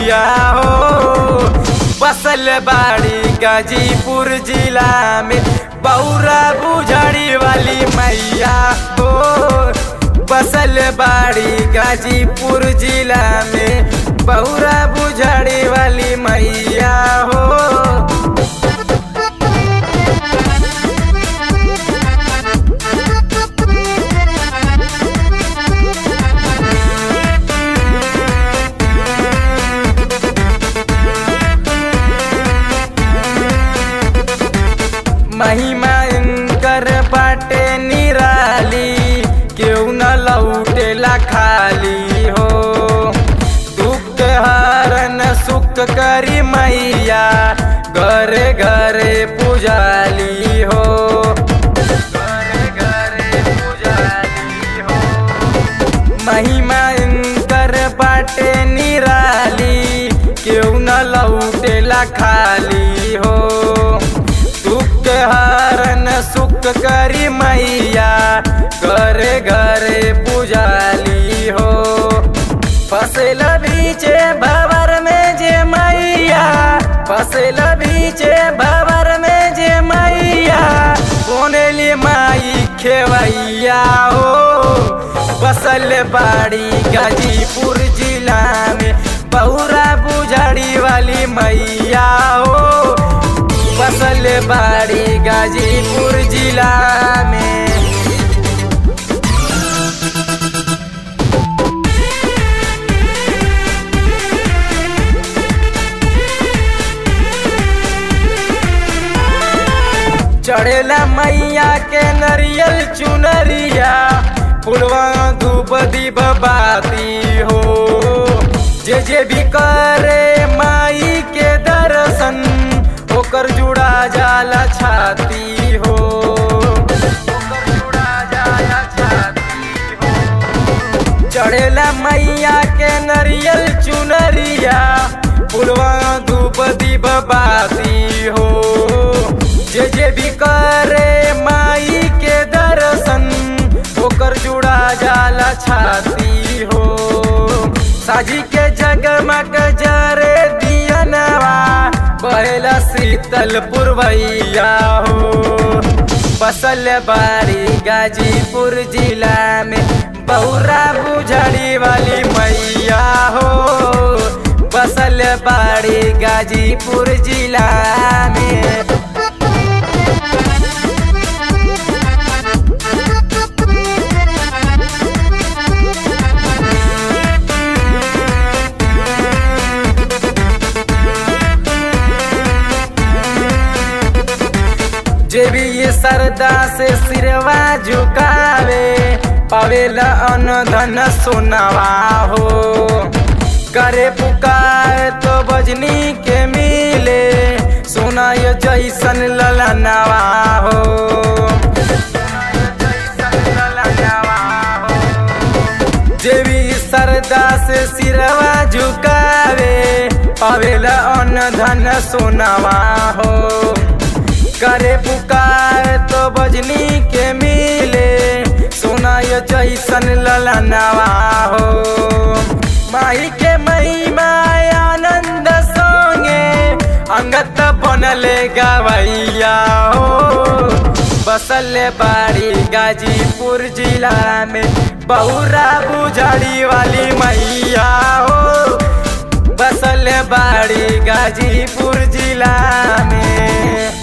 मैया हो बसल बाड़ी गाजीपुर जिला में बौरा बुझड़ी वाली मैया हो बसल बाड़ी गाजीपुर जिला में बौरा बुझड़ी वाली मैया हो महिमा इनकर बाटे निराली केहू न लौटेला खाली हो दुख हरन सुख करी मैया घरे घरे पुजाली हो घरे घरे पुजाली हो महिमा इनकर बाटे निराली केहू न लौटेला खाली हो दुख हरन सुख करी मैया घरे घरे पुजाली हो फसल बीचे भवर में जे मैया फसल बीचे भवर में जे मैया बोनेली माई खेवैया हो बसल बाड़ी गाजीपुर जिला में बहुरा बुझड़ी वाली मैया हो बसल बाड़ी गाजीपुर जिला में चढ़ेला मैया के नरियल चुनरिया फुलवा धूप दीप बाती हो जे जे भी करे माई के दर्शन ओकर जुड़ा जाला छाती हो ओकर जुड़ा जाला छाती हो चढ़ेला मैया के नरियल चुनरिया फुलवा धूप दीप बाती हो जे जे भी करे माई के दर्शन ओकर जुड़ा जाला छाती हो साजी के जगमग जरे दियनवा बहेला शीतल पुरवैया हो बसल बाड़ी गाजीपुर जिला में बहुरा बुझड़ी वाली मैया हो बसल बाड़ी गाजीपुर जिला में जे भी ये सरदा से सिरवा झुकावे पावेला अन धन सोनावा हो करे पुकार तो बजनी के मिले सोना यो जैसन ललनवा हो जे भी सरदा से सिरवा झुकावे पावेला अन धन सोनावा हो करे पुकार तो बजनी के मिले सोना यो जैसन ललनवा हो माई के महिमा आनंद संगे अंगत बनले गवैया हो बसल बाड़ी गाजीपुर जिला में बहुरा बुझड़ी वाली मैया हो बसल बाड़ी गाजीपुर जिला में